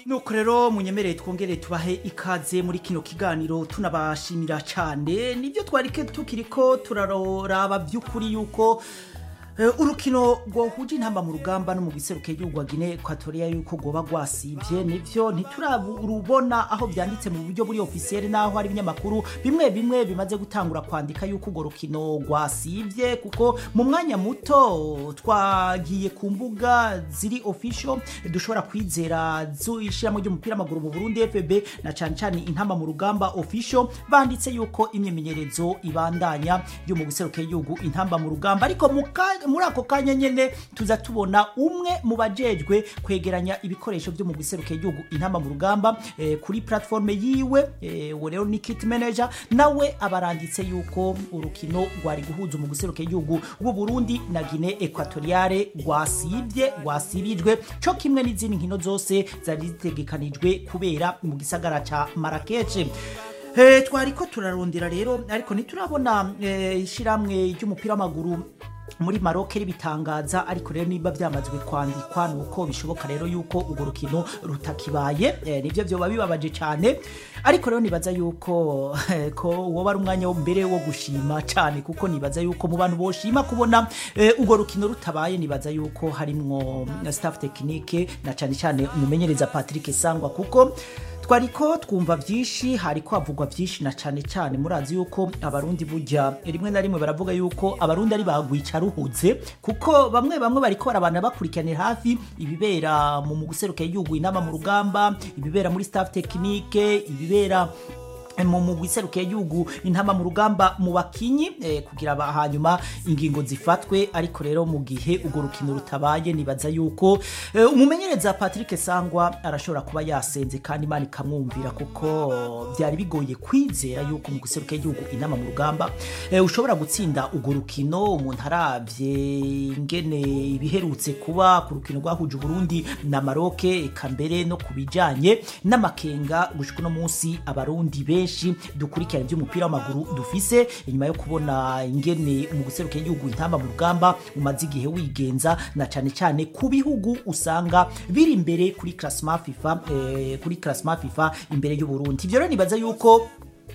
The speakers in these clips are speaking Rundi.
nuko rero munyemereye twongere tubahe ikaze muri kino kiganiro tunabashimira cyane nibyo twarike tukiriko turaraba by'ukuri yuko Eh, urukino rwohuje intamba mu rugamba no mu giseruke y'igihugu wa Guinea Equatorial yuko rwoba rwasivye nivyo ntiturarubona aho byanditse mu buryo buri officiel naho hari ibinyamakuru bimwe bimwe bimaze gutangura kwandika yuko urwo rukino rwasivye kuko mu mwanya muto twagiye ku mbuga ziri official dushobora kwizera z'ishyiramo ry'umupira w'amaguru mu Burundi FB na cyane cyane intamba mu rugamba official banditse yuko imyimenyerezo ibandanya yo mu giseruke y'igihugu intamba mu rugamba ariko mu ka- muri ako kanya nyene tuza tubona umwe mu bajejwe kwegeranya ibikoresho byo mu giseruke y'igihugu intamba mu rugamba eh, kuri platforme yiwe eh, uwo rero ni kit manager nawe abaranditse yuko urukino rwari guhuza mu giseruke y'igihugu w'u Burundi na Guinea Equatoriale rwasivye rwasibijwe co kimwe n'izindi nkino zose zari zitegekanijwe kubera mu gisagara ca Marrakech Eh, twariko turarondera rero ariko ntiturabona eh, ishiramwe ry'umupira w'amaguru muri Maroc ribitangaza ariko rero niba byamazwe kwandikwa nuko bishoboka rero yuko urwo rukino rutakibaye eh, nivyo vyoba bibabaje cyane ariko rero nibaza yuko eh, ko woba ari umwanya wo mbere wo gushima cyane kuko nibaza yuko mu bantu boshima kubona eh, urwo rukino rutabaye nibaza yuko harimwo eh, staff technique na cyane cyane umumenyereza Patrick Sangwa kuko twariko twumva byinshi hariko havugwa byinshi na cyane cyane murazi yuko abarundi burya rimwe na rimwe baravuga yuko abarundi ari bagwica ruhuze kuko bamwe bamwe bariko barabana bakurikiranira hafi ibibera mu mu guseruka y'igihugu inama mu rugamba ibibera muri staff technique ibibera mu mugwi iserukiye y'igihugu intama mu rugamba mu bakinyi eh, kugira ba- hanyuma ingingo zifatwe ariko rero mu gihe urwo rukino rutabaye nibaza yuko eh, umumenyereza Patrick Sangwa arashobora kuba yasenze kandi Imana ikamwumvira kuko byari bigoye kwizera yuko mu guseruka y'igihugu intama mu rugamba eh, ushobora gutsinda urwo rukino umuntu aravye ingene ibiherutse kuba ku rukino rwahuje Burundi na Maroc eka mbere no kubijanye n'amakenga gushika uno munsi abarundi benshi dukurikirana iby'umupira w'amaguru dufise inyuma yo kubona ingene mu guseruka igihugu intamba mu rugamba umaze igihe wigenza na cyane cyane ku bihugu usanga biri imbere kuri classement FIFA eh, kuri classement FIFA imbere y'u Burundi ivyo rero nibaza yuko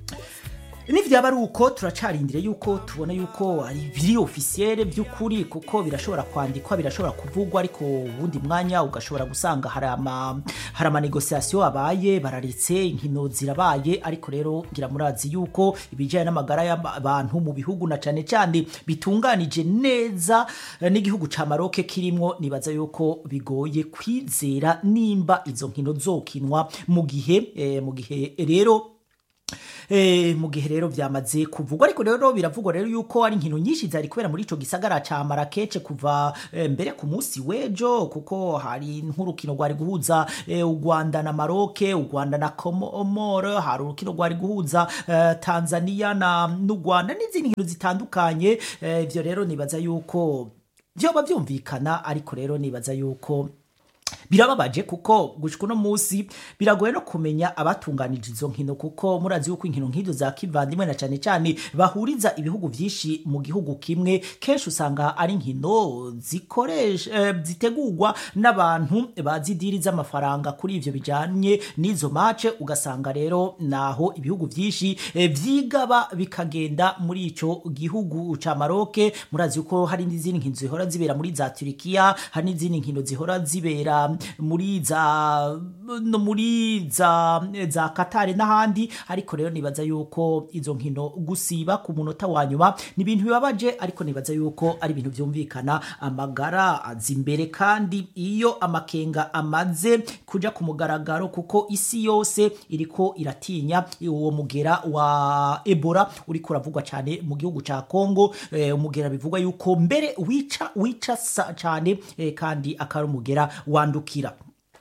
nivyaba ari uko turacarindire yuko tubona yuko ari biri officiel by'ukuri kuko birashobora kwandikwa birashobora kuvugwa ariko ubundi mwanya ugashobora gusanga hari ama hari ama negotiation abaye bararetse inkino zirabaye ariko rero ngira murazi yuko ibijyanye n'amagara y'abantu mu bihugu na cyane cyane bitunganije neza eh, n'igihugu ca Maroc kirimwo nibaza yuko bigoye kwizera nimba izo nkino zokinwa mu gihe eh, mu gihe rero Eh, mu gihe rero byamaze kuvugwa ariko rero biravugwa rero yuko ari inkino nyinshi zari kubera muri ico gisagara ca Marrakech kuva eh, mbere ku munsi wejo kuko hari nk'urukino rwari guhuza eh, u Rwanda na Maroc u Rwanda na Comore hari urukino rwari guhuza eh, Tanzania na n'u Rwanda n'izindi nkino zitandukanye eh, ivyo rero nibaza yuko vyoba vyumvikana ariko rero nibaza yuko birababaje kuko gushika uno munsi biragoye no kumenya abatunganije izo nkino kuko murazi yuko inkino nk'izo za kivandimwe na cyane cyane bahuriza ibihugu byinshi mu gihugu kimwe kenshi usanga ari inkino zikoresha eh, zitegurwa n'abantu bazi diri z'amafaranga kuri ivyo bijanye n'izo mace ugasanga rero naho ibihugu byinshi eh, vyigaba bikagenda muri ico gihugu ca Maroc murazi yuko hari n'izindi nkino zihora zibera muri za Turkiya hari n'izindi nkino zihora zibera muri za no muri za za Qatar n'ahandi ariko rero nibaza yuko izo nkino gusiba ku munota wa nyuma ni ibintu bibabaje ariko nibaza yuko ari ibintu byumvikana amagara azi imbere kandi iyo amakenga amaze kuja ku mugaragaro kuko isi yose iriko iratinya uwo mugera wa Ebola uriko uravugwa cyane mu gihugu ca Congo eh, umugera bivugwa yuko mbere wica wica sa- cyane eh, kandi akari umugera wandukira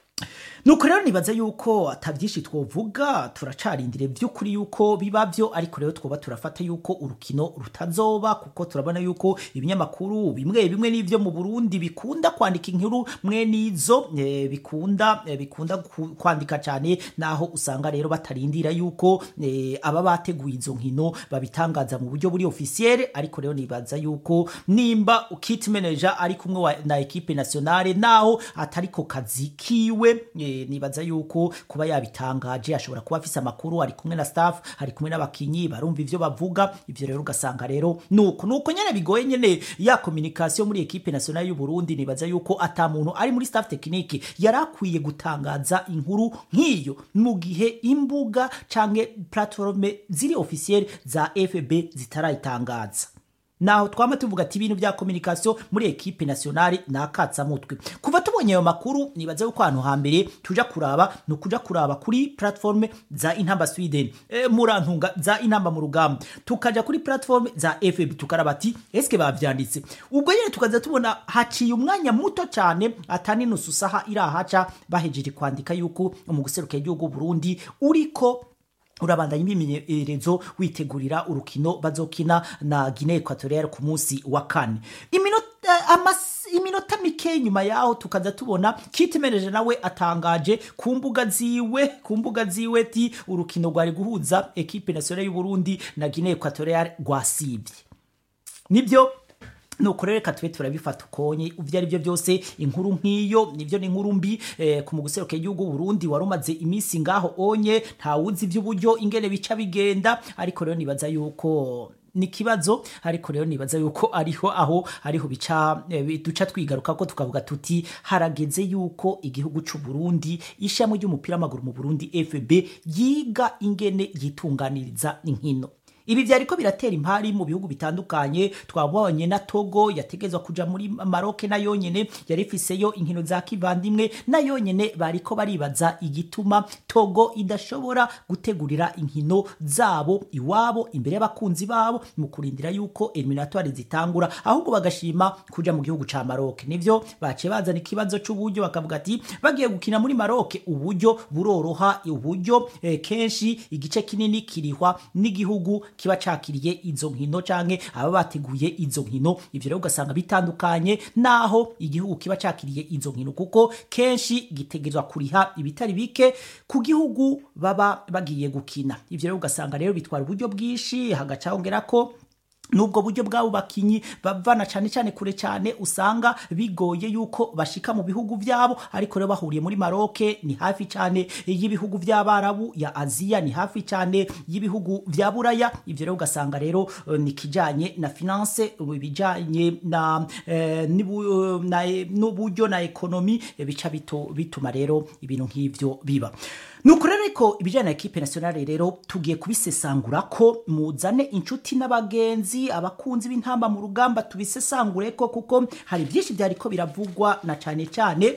nuko rero nibaza yuko atabyinshi twovuga turacarindire by'ukuri yuko biba byo ariko rero twoba turafata yuko urukino rutazoba kuko turabona yuko ibinyamakuru bimwe bimwe n'ibyo mu Burundi bikunda kwandika inkuru mwe n'izo eh, bikunda eh, bikunda ku- kwandika cyane naho usanga rero batarindira yuko eh, aba bateguye izo nkino babitangaza mu buryo buri officiel ariko rero nibaza yuko nimba kit manager ari kumwe wa- na equipe nationale naho atari ko kazi kiwe eh, eh, nibaza yuko kuba yabitangaje ashobora kuba afise amakuru ari kumwe na staff ari kumwe n'abakinyi barumva ivyo bavuga ivyo rero ugasanga rero nuko nuko nyene bigoye nyene ya communication muri equipe nationale y'u Burundi nibaza yuko ata muntu ari muri staff technique yarakwiye gutangaza inkuru nk'iyo mu gihe imbuga canke platforme ziri officiel za FB zitarayitangaza naho twama tuvuga ati ibintu vya communication muri equipe nationale nakatsa mutwe kuva tubonye ayo makuru nibaza yuko ahantu hambere tuja kuraba ni ukuja kuraba kuri platforme za intamba sweden e, murantunga za intamba mu rugamba tukaja kuri platforme za fb tukaraba ati eske bavyanditse ubwo nyene tukaza tubona haciye umwanya muto cyane atani nusu saha irahaca bahejeje kwandika yuko umuguseruka igihugu Burundi uriko urabandanya imyimenyerezo witegurira urukino bazokina na Guinea Equatoriale ku munsi wa kane iminota amas iminota mike nyuma yaho tukaza tubona kitimereje nawe atangaje ku mbuga ziwe ku mbuga ziwe ti urukino rwari guhuza equipe nationale y'u Burundi na Guinea Equatoriale rwasibye nibyo nuko rero reka tube turabifata ukonye ivyo ari byo byose inkuru nk'iyo nivyo ni inkuru mbi eh, ku muguseruka igihugu Burundi wari umaze iminsi ngaho onye ntawuzi ivy'uburyo ingene bica bigenda ariko rero nibaza yuko ni kibazo ariko rero nibaza yuko ariho aho ariho bica eh, duca twigaruka ko tukavuga tuti harageze yuko igihugu c'u Burundi ishami ry'umupira w'amaguru mu Burundi FB yiga ingene yitunganiriza inkino ibi vyariko biratera impari mu bihugu bitandukanye twabonye na Togo yategezwa kuja muri Maroc na yonyene yari ifiseyo inkino za kivandimwe na yonyene bariko baribaza igituma Togo idashobora gutegurira inkino zabo iwabo imbere y'abakunzi babo mu kurindira yuko eliminatoire zitangura ahubwo bagashima kuja mu gihugu ca Maroc nivyo bace bazana ikibazo c'uburyo bakavuga ati bagiye gukina muri Maroc uburyo buroroha uburyo eh, kenshi igice kinini kirihwa n'igihugu kiba cakiriye izo nkino canke aba bateguye izo nkino ivyo rero ugasanga bitandukanye naho igihugu kiba cakiriye izo nkino kuko kenshi gitegerezwa kuriha ibitari bike ku gihugu baba bagiye gukina ivyo rero ugasanga rero bitwara uburyo bwinshi hagaca hongera ko nubwo buryo bwabo bakinyi bavana cyane cyane kure cyane usanga bigoye yuko bashika mu bihugu vyabo ariko rero bahuriye muri Maroc ni hafi cyane y'ibihugu vy'abarabu ya Aziya ni hafi cyane y'ibihugu vya Buraya ivyo rero ugasanga rero uh, ni kijanye na finance bijanye na eh, nibu, na n'uburyo na ekonomi bica bito bituma rero ibintu nk'ivyo biba nuko rero ariko ibijyanye na ekipe nationale rero tugiye kubisesangura ko muzane inshuti n'abagenzi abakunzi b'intamba mu rugamba tubisesangure ko kuko hari byinshi byariko biravugwa na cyane cyane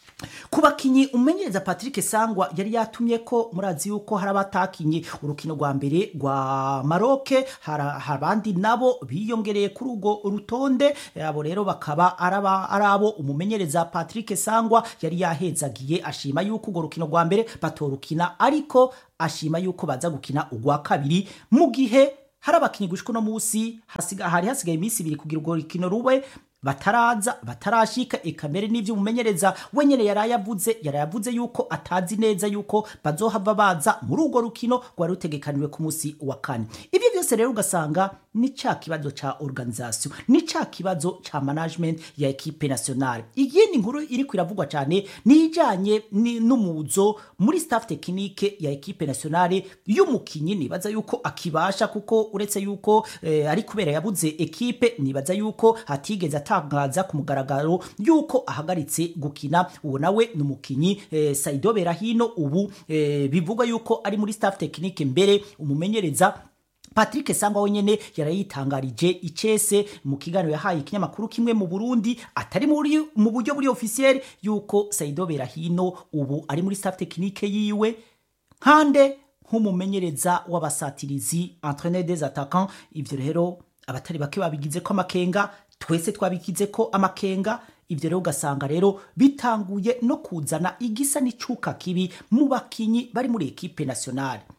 ku bakinyi umenyereza patrick sangwa yari yatumye ko murazi yuko hari abatakinye urukino rwa mbere rwa maroke hari abandi nabo biyongereye kuri urwo rutonde abo rero bakaba ari abo umumenyereza patrick sangwa yari yahezagiye ashima yuko urwo rukino rwa mbere batorukina ariko ashima yuko baza gukina urwa kabiri mu gihe hari abakinyi gushika uno munsi hari hasigaye iminsi ibiri kugira urwo rukino rube bataraza batarashika eka mbere n'ivyo umumenyereza wenyene yarayavuze yarayavuze yuko atazi neza yuko bazohava baza muri urwo rukino rwari rutegekaniwe ku munsi wa kane ivyo byose rero ugasanga ni ca kibazo ca organisation ni ca kibazo ca management ya equipe nationale iyindi nkuru iri kwiravugwa cyane ni ijanye n'umuzo muri staff technique ya equipe nationale y'umukinyi nibaza yuko akibasha kuko uretse yuko eh, ari kubera yabuze equipe nibaza yuko hatigeze atangaza ku mugaragaro yuko ahagaritse gukina uwo nawe ni umukinyi eh, Saido Berahino ubu eh, bivugwa yuko ari muri staff technique mbere umumenyereza Patrick Sangwa wenyene yarayitangarije icese mu kiganiro yahaye ikinyamakuru kimwe mu Burundi atari muri mu buryo buri officiel yuko Saido Berahino ubu ari muri staff technique yiwe nkande nk'umumenyereza w'abasatirizi entraîneur des attaquants ivyo rero abatari bake babigize ko amakenga twese twabikize ko amakenga ivyo rero ugasanga rero bitanguye no kuzana igisa n'icuka kibi mu bakinyi bari muri ekipe nationale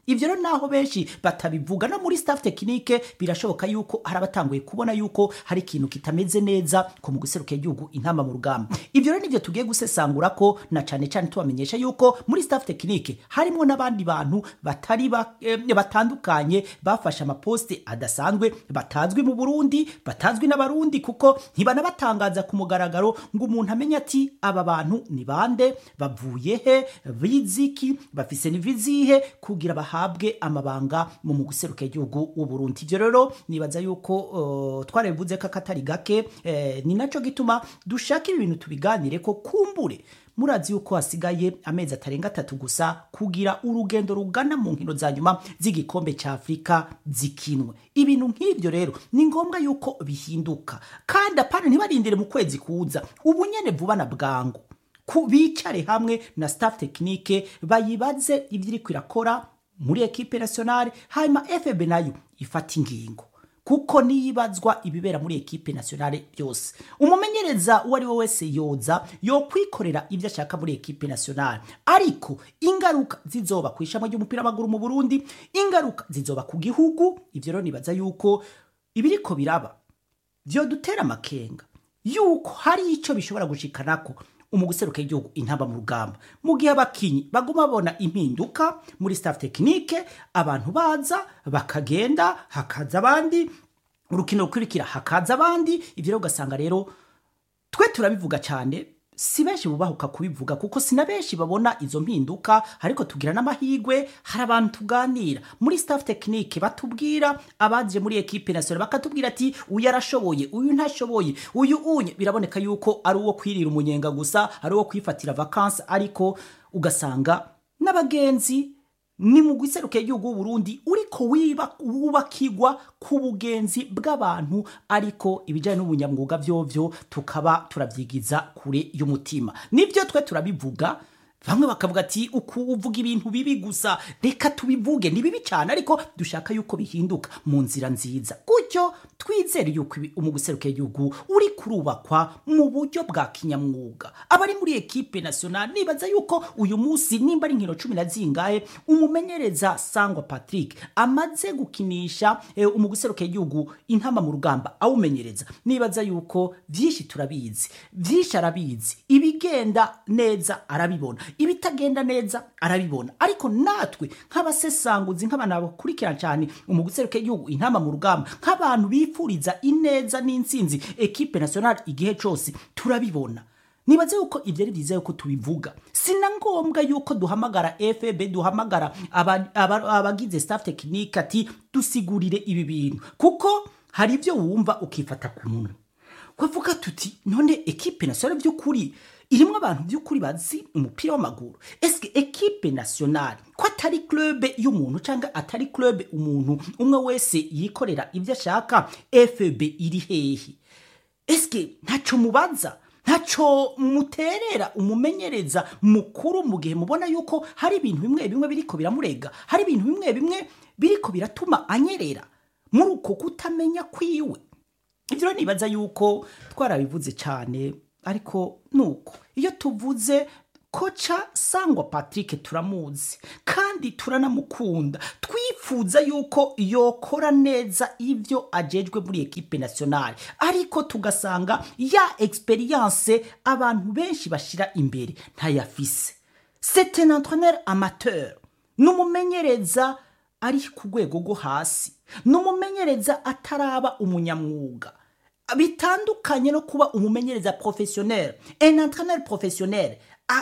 ivyo rero naho benshi batabivuga no muri staff tekinike birashoboka yuko hari abatanguye kubona yuko hari ikintu kitameze neza ku mu guseruka igihugu intama mu rugamba ivyo rero nivyo tugiye gusesangura ko na cane cane tubamenyesha yuko muri staff tekinike harimo n'abandi bantu batari ba, eh, batandukanye bafashe amaposte adasanzwe batazwi mu Burundi batazwi n'abarundi kuko ntibanabatangaza ku mugaragaro ngo umuntu amenye ati aba bantu ni bande bavuye he biziki bafise nivizihe kugira bahabwe amabanga mu mu guseruka igihugu w'u Burundi ivyo rero nibaza yuko uh, twarabivuze ko akatari gake eh, ni naco gituma dushaka ibi bintu tubiganire ko kumbure murazi yuko hasigaye amezi atarenga atatu gusa kugira urugendo rugana mu nkino za nyuma z'igikombe cya afurika zikinwe ibintu nk'ibyo rero ni ngombwa yuko bihinduka kandi apana ntibarindire mu kwezi kuza ubu nyene vuba na bwangu ku bicare hamwe na staff tekinike bayibaze ibyo iriko irakora muri ekipe nationale hanyuma fb nayo ifata ingingo kuko niyibazwa ibibera muri ekipe nationale byose umumenyereza uwo ari we wese yoza yokwikorera ibyo ashaka muri ekipe nationale ariko ingaruka zizoba ku ishami ry'umupira w'amaguru mu burundi ingaruka zizoba ku gihugu ivyo rero nibaza yuko ibiriko biraba vyodutera amakenga yuko hari ico bishobora gushikanako umuguseruka igihugu intamba mu rugamba mu gihe abakinyi baguma babona impinduka muri staff tekinike abantu baza bakagenda hakaza abandi urukino rukurikira hakaza abandi ivyo rero ugasanga rero twe turabivuga cyane si benshi bubahuka kubivuga kuko si na benshi babona izo mpinduka ariko tugira n'amahigwe hari abantu tuganira muri staff tekinike batubwira abaje muri ekipe nationale bakatubwira ati uyu arashoboye uyu ntashoboye uyu unye biraboneka yuko ari uwo kwirira umunyenga gusa ari uwo kwifatira vakansi ariko ugasanga n'abagenzi ni mu guseruka igihugu w'uburundi uriko wiba wubakigwa ku bugenzi bw'abantu ariko ibijyanye n'ubunyamwuga vyovyo tukaba turavyigiza kure y'umutima nivyo twe turabivuga bamwe bakavuga ati uku uvuga ibintu bibi gusa reka tubivuge ni bibi cyane ariko dushaka yuko bihinduka mu nzira nziza gutyo twizere yuko mu guseruka igihugu uri kurubakwa mu buryo bwa kinyamwuga abari muri ekipe nationale nibaza yuko uyu munsi nimba ari nkino cumi na zingahe umumenyereza sangwa patrick amaze gukinisha e, umuguseruka igihugu intama mu rugamba awumenyereza nibaza yuko vyinshi turabizi vyinshi arabizi ibigenda neza arabibona ibitagenda neza arabibona ariko natwe nk'abasesanguzi nk'abantu bakurikirana cyane umuguseruka igihugu intama mu rugamba nk'abantu bifuriza ineza n'intsinzi ekipe nationale igihe cyose turabibona nibaze yuko ibyo ari byiza yuko tubivuga si na ngombwa yuko duhamagara fb duhamagara abagize staff tekinike ati dusigurire ibi bintu kuko hari ibyo wumva ukifata ku munwa kwavuga tuti none ekipe nationale by'ukuri irimo abantu by'ukuri bazi umupira w'amaguru eske ekipe nationale ko atari club y'umuntu cyangwa atari club umuntu umwe wese yikorera ibyo ashaka fb iri hehe eske ntaco mubaza ntaco muterera umumenyereza mukuru mu gihe mubona yuko hari ibintu bimwe bimwe biriko biramurega hari ibintu bimwe bimwe biriko biratuma anyerera muri uko kutamenya kwiwe ibyo rero nibaza yuko twarabivuze cyane ariko nuko iyo tuvuze koca sangwa patrick turamuzi kandi turanamukunda twifuza yuko yokora neza ibyo ajejwe muri ekipe nationale ariko tugasanga ya experience abantu benshi bashira imbere ntayafise c'est un entraîneur amateur n'umumenyereza ari ku rwego rwo hasi n'umumenyereza ataraba umunyamwuga bitandukanye no kuba umumenyereza professionnel un entraîneur professionnel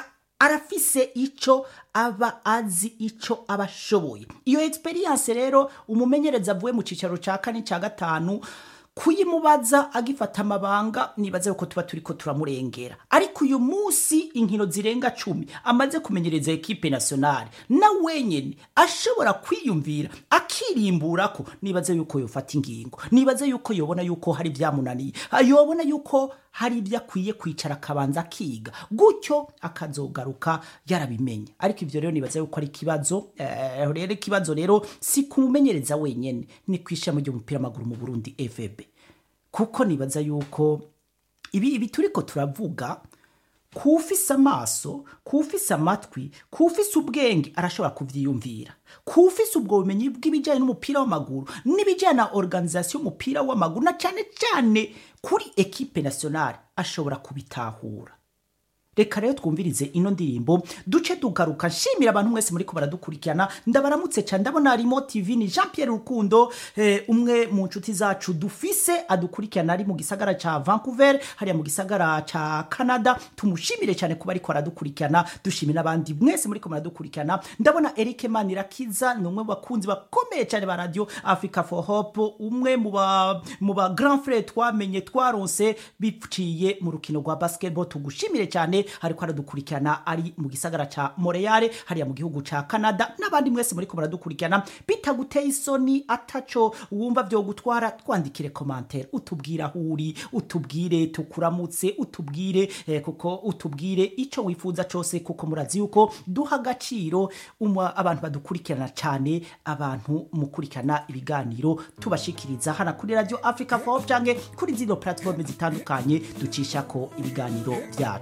arafise ico aba azi ico aba ashoboye iyo experience rero umumenyereza avuye mu cicaro ca kane ca gatanu kuyimubaza agifata amabanga nibaze yuko tuba turiko turamurengera ariko uyu munsi inkino zirenga cumi amaze kumenyereza ekipe nationale na wenyene ashobora kwiyumvira akirimburako nibaze yuko yofata ingingo nibaze yuko yobona yuko hari vyamunaniye yobona yuko hari ibyo akwiye kwicara akabanza akiga gutyo akazogaruka yarabimenye ariko ivyo rero nibaza yuko ari ikibazo eh, rero ikibazo rero si kumumenyereza wenyene ni kwishamo ry'umupira w'amaguru mu Burundi FB kuko nibaza yuko ibi ibi turiko turavuga kufise amaso kufise amatwi kufise ubwenge arashobora kuvyiyumvira kufise ubwo bumenyi bw'ibijyanye n'umupira w'amaguru n'ibijyanye na organisation y'umupira w'amaguru na cyane cyane kuri ekipe nationale ashobora kubitahura reka rero twumvirize ino ndirimbo duce tugaruka nshimira abantu mwese muri ko baradukurikirana ndabaramutse cyane ndabona harimo tv ni jean pierre rukundo eh, umwe mu nshuti zacu dufise adukurikirana ari mu gisagara ca vancouver hariya mu gisagara ca canada tumushimire cyane kuba ariko aradukurikirana dushimira n'abandi mwese muri ko muradukurikirana ndabona eric manirakiza ni umwe mu bakunzi bakomeye cyane ba radio africa for hope umwe mu ba mu ba grand frere twamenye twaronse biciye mu rukino rwa basketball tugushimire cyane hariko aradukurikirana ari mu gisagara ca Montreal hariya mu gihugu ca Canada n'abandi mwese muri ko baradukurikirana bitaguteye isoni ataco wumva vyo gutwara twandikire commentaire utubwira aho uri utubwire tukuramutse utubwire eh, kuko utubwire ico wifuza cose kuko murazi yuko duha agaciro umwa abantu badukurikirana cyane abantu mukurikirana ibiganiro tubashikiriza hana kuri radio Africa for Hope canke kuri zino platform zitandukanye ducisha ko ibiganiro byacu